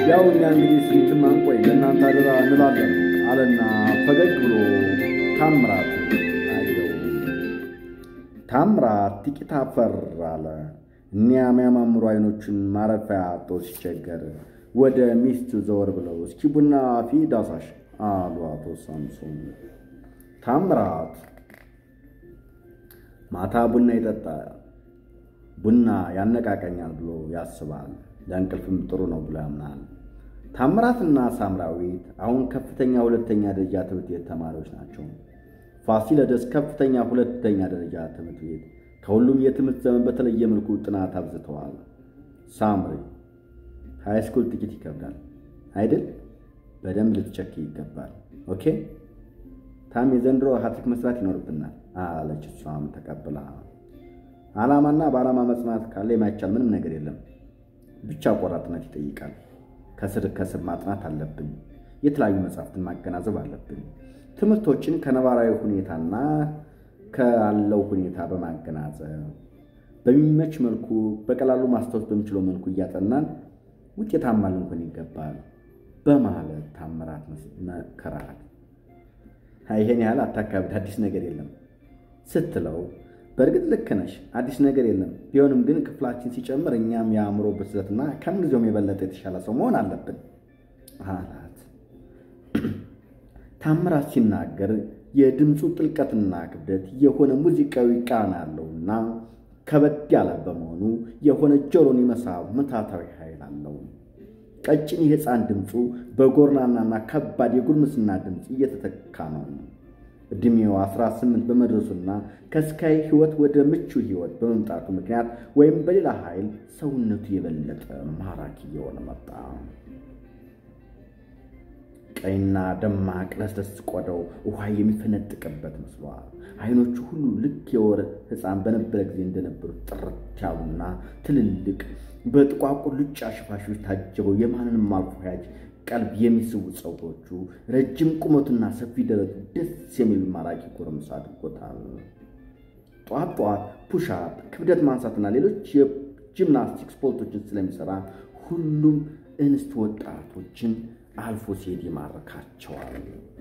ያው እኛ እንግዲህ ስንትም አንቆይ ለእናንተ አደራ እንላለን አለና ፈገግ ብሎ ታምራት አየው። ታምራት ጥቂት አፈር አለ። እኒያ የሚያማምሩ አይኖቹን ማረፊያ አጥቶ ሲቸገር ወደ ሚስቱ ዘወር ብለው እስኪ ቡና ፊ ዳሳሽ አሉ አቶ ሳምሶን። ታምራት ማታ ቡና ይጠጣ ቡና ያነቃቀኛል ብሎ ያስባል። ለእንቅልፍም ጥሩ ነው ብሎ ያምናል። ታምራትና ሳምራዊት አሁን ከፍተኛ ሁለተኛ ደረጃ ትምህርት ቤት ተማሪዎች ናቸው። ፋሲለደስ ከፍተኛ ሁለተኛ ደረጃ ትምህርት ቤት ከሁሉም የትምህርት ዘመን በተለየ መልኩ ጥናት አብዝተዋል። ሳምሪ ሃይስኩል ጥቂት ይከብዳል አይደል? በደንብ ልትቸክ ይገባል። ኦኬ ታም የዘንድሮ ሀትሪክ መስራት ይኖርብናል አለች። እሷም ተቀብላ ዓላማና በዓላማ መጽናት ካለ የማይቻል ምንም ነገር የለም። ብቻ ቆራጥነት ይጠይቃል። ከስር ከስር ማጥናት አለብን። የተለያዩ መጽሐፍትን ማገናዘብ አለብን። ትምህርቶችን ከነባራዊ ሁኔታና ካለው ሁኔታ በማገናዘብ በሚመች መልኩ በቀላሉ ማስታወስ በሚችለው መልኩ እያጠናን ውጤታማ ልንሆን ይገባል በማለት ታምራት መከራት። ይሄን ያህል አታካብድ፣ አዲስ ነገር የለም ስትለው በእርግጥ ልክ ነሽ፣ አዲስ ነገር የለም። ቢሆንም ግን ክፍላችን ሲጨምር እኛም የአእምሮ ብስለትና ከምንጊዜውም የበለጠ የተሻለ ሰው መሆን አለብን አላት። ታምራት ሲናገር የድምፁ ጥልቀትና ክብደት የሆነ ሙዚቃዊ ቃና ያለውና ከበድ ያለ በመሆኑ የሆነ ጆሮን የመሳብ ምታታዊ ኃይል አለው። ቀጭን የሕፃን ድምፁ በጎርናናና ከባድ የጉርምስና ድምፅ እየተተካ ነው። ዕድሜው 18 በመድረሱና ከስካይ ሕይወት ወደ ምቹ ሕይወት በመምጣቱ ምክንያት ወይም በሌላ ኃይል ሰውነቱ የበለጠ ማራኪ እየሆነ መጣ። ቀይና ደማቅ ለስለስ ቆዳው ውሃ የሚፈነጥቅበት መስሏል። አይኖቹ ሁሉ ልክ የወር ሕፃን በነበረ ጊዜ እንደነበሩት ጥርት ያሉና ትልልቅ በጥቋቁር ሉጫ ሽፋሾች ታጅበው የማንንም አልፎ ያጅ ቀልብ የሚስቡ ፀጉሮቹ ረጅም ቁመቱና ሰፊ ደረቱ ደስ የሚል ማራኪ ጎረምሳ አድርጎታል። ጠዋት ጠዋት ፑሻፕ፣ ክብደት ማንሳትና ሌሎች የጂምናስቲክ ስፖርቶችን ስለሚሰራ ሁሉም እንስት ወጣቶችን አልፎ ሲሄድ ይማርካቸዋል።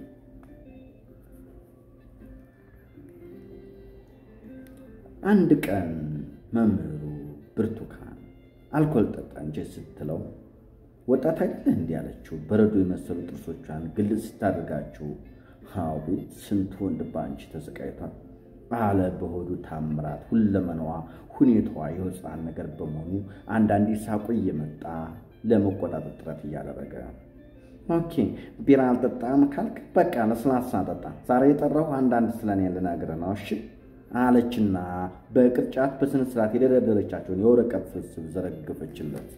አንድ ቀን መምህሩ ብርቱካን አልኮል ጠጣ እንጂ ስትለው ወጣት አይደለህ እንዲህ አለችው። በረዶ የመሰሉ ጥርሶቿን ግልጽ ስታደርጋቸው አቤት ስንት ወንድ በአንቺ ተሰቃይቷል አለ በሆዱ ታምራት። ሁለመናዋ ሁኔታዋ የሕፃን ነገር በመሆኑ አንዳንዴ ሳቁ እየመጣ ለመቆጣጠር ጥረት እያደረገ ኦኬ ቢራ አልጠጣም ካልክ በቃ ለስላሳ ጠጣ። ዛሬ የጠራሁ አንዳንድ ስለኔ ልነግርህ ነው እሺ አለችና በቅርጫት በስነ ስርዓት የደረደረቻቸውን የወረቀት ስብስብ ዘረገፈችለት።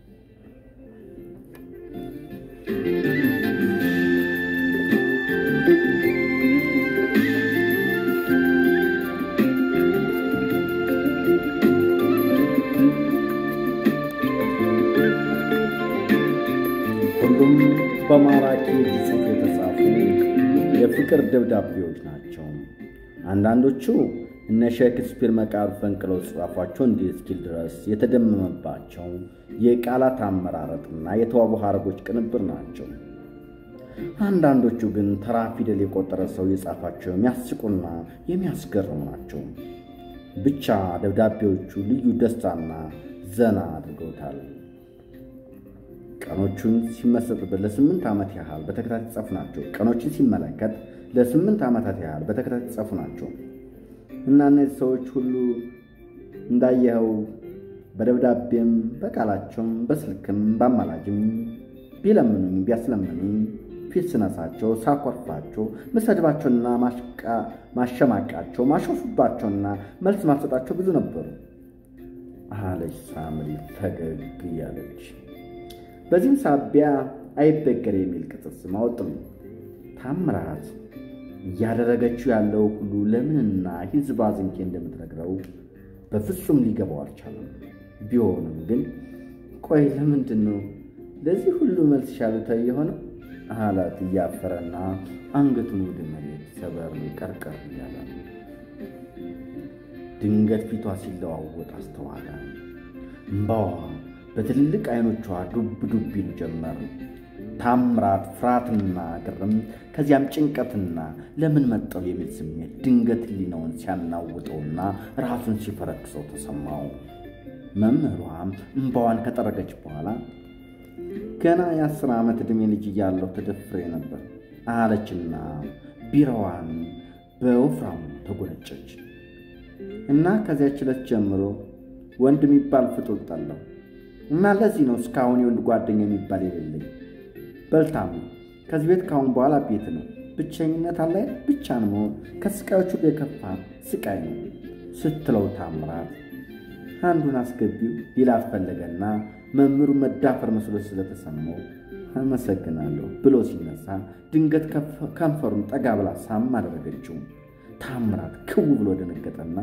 ሁሉም በማራኪ ጽሑፍ የተጻፉ የፍቅር ደብዳቤዎች ናቸው። አንዳንዶቹ እነ ሼክስፒር መቃብር ፈንቅለው ጻፏቸው እንዲህ እስኪል ድረስ የተደመመባቸው የቃላት አመራረጥና የተዋቡ ሐረጎች ቅንብር ናቸው። አንዳንዶቹ ግን ተራ ፊደል የቆጠረ ሰው የጻፋቸው የሚያስቁና የሚያስገርሙ ናቸው። ብቻ ደብዳቤዎቹ ልዩ ደስታና ዘና አድርገውታል። ቀኖቹን ሲመሰጥበት ለስምንት ዓመት ያህል በተከታታይ ጻፉ ናቸው። ቀኖችን ሲመለከት ለስምንት ዓመታት ያህል በተከታታይ ጻፉ ናቸው እና እነዚህ ሰዎች ሁሉ እንዳየኸው በደብዳቤም በቃላቸውም በስልክም በአማላጅም ቢለምኑኝ ቢያስለምኑኝ ፊት ስነሳቸው፣ ሳኮርፋቸው፣ መሰድባቸውና ማሸማቃቸው፣ ማሾፉባቸውና መልስ ማሰጣቸው ብዙ ነበሩ አለች ሳምሪ ፈገግ እያለች። በዚህም ሳቢያ አይበገር የሚል ቅጽል ስም አወጡልኝ። ታምራት እያደረገችው ያለው ሁሉ ለምንና ሕዝብ አዝንቄ እንደምትነግረው በፍጹም ሊገባው አልቻለም። ቢሆንም ግን ቆይ ለምንድን ነው ለዚህ ሁሉ መልስ ሻሉታ የሆነው አላት እያፈረና አንገቱን ወደ መሬት ሰበር ቀርቀር እያለ ድንገት ፊቷ ሲለዋወጥ አስተዋለ። እምባዋ በትልልቅ አይኖቿ ዱብ ዱብ ይሉ ጀመር። ታምራት ፍርሃትና ግርም ከዚያም ጭንቀትና ለምን መጠው የሚል ስሜት ድንገት ሕሊናውን ሲያናውጠውና ራሱን ሲፈረክሰው ተሰማው። መምህሯም እምባዋን ከጠረገች በኋላ ገና የአስር ዓመት ዕድሜ ልጅ እያለሁ ተደፍሬ ነበር አለችና ቢራዋን በወፍራሙ ተጎነጨች እና ከዚያች ዕለት ጀምሮ ወንድ የሚባል ፍጡር ጠላሁ እና ለዚህ ነው እስካሁን የወንድ ጓደኛ የሚባል የሌለኝ። በልታም ከዚህ ቤት ካሁን በኋላ ቤት ነው። ብቸኝነት አለ ብቻን መሆን ከስቃዮች ሁሉ የከፋ ስቃይ ነው ስትለው ታምራት አንዱን አስገቢው ሊላት ፈለገና መምህሩ መዳፈር መስሎ ስለተሰማው አመሰግናለሁ ብሎ ሲነሳ ድንገት ከንፈሩን ጠጋ ብላ ሳም አደረገችው። ታምራት ክው ብሎ ደነገጠና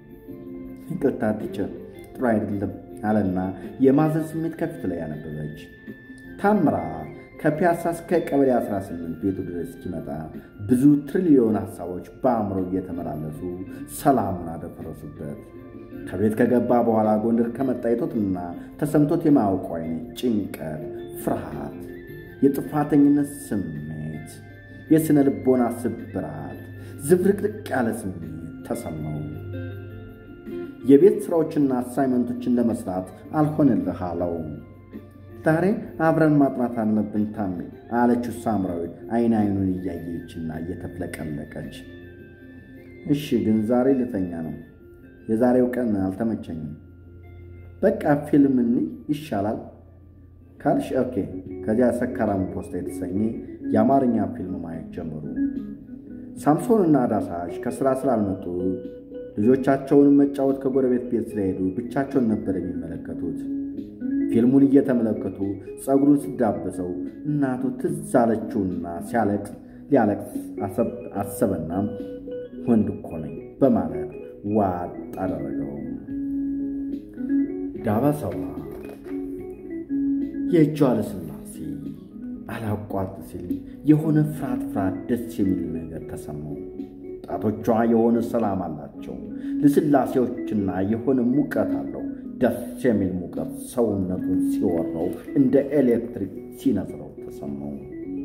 ይቅርታ ቲቸር፣ ጥሩ አይደለም አለና የማዘን ስሜት ከፊት ላይ ያነበበች። ታምራት ከፒያሳ እስከ ቀበሌ 18 ቤቱ ድረስ እስኪመጣ ብዙ ትሪሊዮን ሀሳቦች በአእምሮ እየተመላለሱ ሰላሙን አደፈረሱበት። ከቤት ከገባ በኋላ ጎንደር ከመጣ የቶትና ተሰምቶት የማያውቀው አይነት ጭንቀት፣ ፍርሃት፣ የጥፋተኝነት ስሜት፣ የሥነ ልቦና ስብራት፣ ዝብርቅርቅ ያለ ስሜት ተሰማው። የቤት ሥራዎችና አሳይመንቶችን ለመስራት አልሆንልህ አለው። ዛሬ አብረን ማጥናት አለብን ታሜ አለችው ሳምራዊት አይን አይኑን እያየችና እየተፍለቀለቀች። እሺ ግን ዛሬ ልተኛ ነው የዛሬው ቀን አልተመቸኝም። በቃ ፊልም እንይ ይሻላል ካልሽ ኦኬ። ከዚያ ሰካራም ፖስታ የተሰኘ የአማርኛ ፊልም ማየት ጀመሩ። ሳምሶንና ዳሳሽ ከሥራ ስላልመጡ ልጆቻቸውን መጫወት ከጎረቤት ቤት ስለሄዱ ብቻቸውን ነበር የሚመለከቱት። ፊልሙን እየተመለከቱ ጸጉሩን ስዳበሰው እናቱ ትዝ አለችውና ሲያለቅስ ሊያለቅስ አሰበና ወንድ እኮ ነኝ በማለት ዋጥ አደረገው። ዳበሰዋ የእጇ ልስላሴ አላቋርጥ ሲል የሆነ ፍርሃት ፍርሃት ደስ የሚል ነገር ተሰማው። ጣቶቿ የሆነ ሰላም አላቸው። ልስላሴዎችና የሆነ ሙቀት አለው። ደስ የሚል ሙቀት ሰውነቱን ሲወረው እንደ ኤሌክትሪክ ሲነዝረው ተሰማው።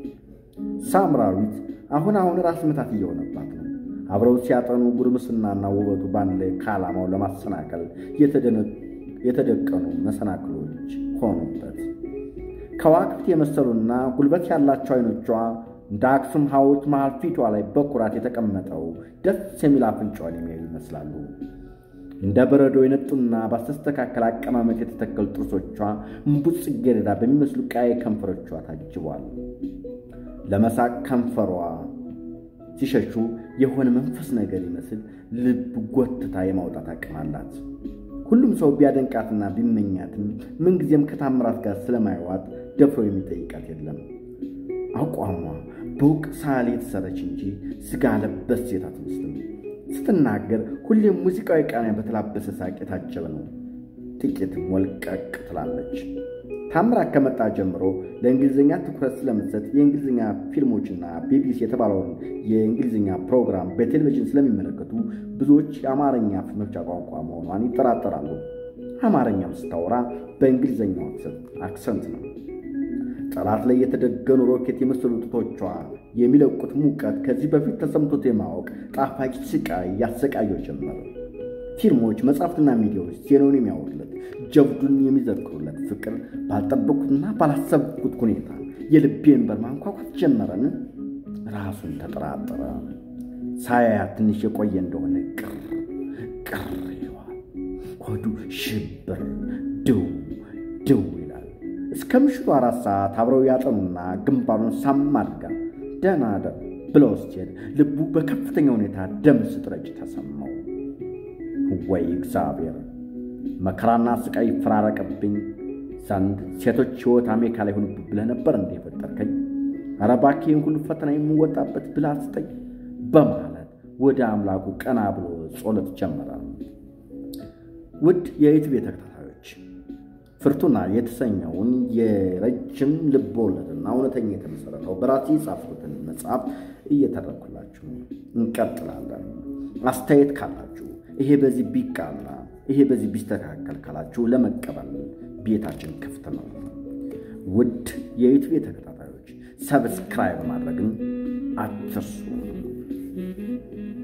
ሳምራዊት አሁን አሁን ራስ ምታት እየሆነባት ነው። አብረው ሲያጠኑ ጉርምስናና ውበቱ በአንድ ላይ ከዓላማው ለማሰናከል የተደቀኑ መሰናክሎች ሆኑበት። ከዋክብት የመሰሉና ጉልበት ያላቸው አይኖቿ እንደ አክሱም ሐውልት መሃል ፊቷ ላይ በኩራት የተቀመጠው ደስ የሚል አፍንጫዋን የሚያዩ ይመስላሉ። እንደ በረዶ የነጡና ባስተስተካከል አቀማመጥ የተተከሉ ጥርሶቿ እምቡጥ ጽጌረዳ በሚመስሉ ቀይ ከንፈሮቿ ታጅቧል። ለመሳቅ ከንፈሯ ሲሸሹ የሆነ መንፈስ ነገር ይመስል ልብ ጎትታ የማውጣት አቅም አላት። ሁሉም ሰው ቢያደንቃትና ቢመኛትም ምንጊዜም ከታምራት ጋር ስለማይዋጥ ደፍሮ የሚጠይቃት የለም። አቋሟ በውቅ ሳሌ የተሰረች እንጂ ስጋ ለበስ ሴት አትመስልም። ስትናገር ሁሌም ሙዚቃዊ ቃና በተላበሰ ሳቅ የታጀበ ነው። ጥቂት ሞልቀቅ ትላለች። ታምራት ከመጣ ጀምሮ ለእንግሊዝኛ ትኩረት ስለምትሰጥ የእንግሊዝኛ ፊልሞችና ቢቢሲ የተባለውን የእንግሊዝኛ ፕሮግራም በቴሌቪዥን ስለሚመለከቱ ብዙዎች የአማርኛ መፍቻ ቋንቋ መሆኗን ይጠራጠራሉ። አማርኛም ስታወራ በእንግሊዝኛው አክሰንት ነው። ጠላት ላይ የተደገኑ ሮኬት የመሰሉ ጡቶቿ የሚለቁት ሙቀት ከዚህ በፊት ተሰምቶት የማወቅ ጣፋጭ ስቃይ ያሰቃየው ጀመረ። ፊልሞች፣ መጽሐፍትና ሚዲያዎች ዜናውን የሚያወሩለት ጀብዱን የሚዘክሩለት ፍቅር ባልጠበቅኩትና ባላሰብኩት ሁኔታ የልቤን በር ማንኳኳት ጀመረን። ራሱን ተጠራጠረ። ሳያያት ትንሽ የቆየ እንደሆነ ቅር ቅር ይለዋል። ሆዱ ሽብር ድው ድው ይላል። እስከ ምሽቱ አራት ሰዓት አብረው ያጠኑና ግንባሩን ሳም አድርጋ ደህና ደር ብለው ስትሄድ ልቡ በከፍተኛ ሁኔታ ደም ስትረጭ ተሰማው። ወይ እግዚአብሔር መከራና ስቃይ ይፈራረቅብኝ ዘንድ ሴቶች ሕይወት አሜሪካ ላይ ሆንብ ብለህ ነበር እንደ የፈጠርከኝ? ኧረ እባክህ ይህን ሁሉ ፈተና የምወጣበት ብልህ ስጠኝ በማለት ወደ አምላኩ ቀና ብሎ ጸሎት ጀመረ። ውድ የዩቲዩብ ተከታታዮች ፍርቱና የተሰኘውን የረጅም ልቦለድና እውነተኛ የተመሰረተው በራሴ የጻፍኩትን መጽሐፍ እየተረኩላችሁ እንቀጥላለን። አስተያየት ካላችሁ ይሄ በዚህ ቢቃና ይሄ በዚህ ቢስተካከል ካላችሁ ለመቀበል ቤታችን ክፍት ነው። ውድ የዩቲዩብ ተከታታዮች ሰብስክራይብ ማድረግን አትርሱ።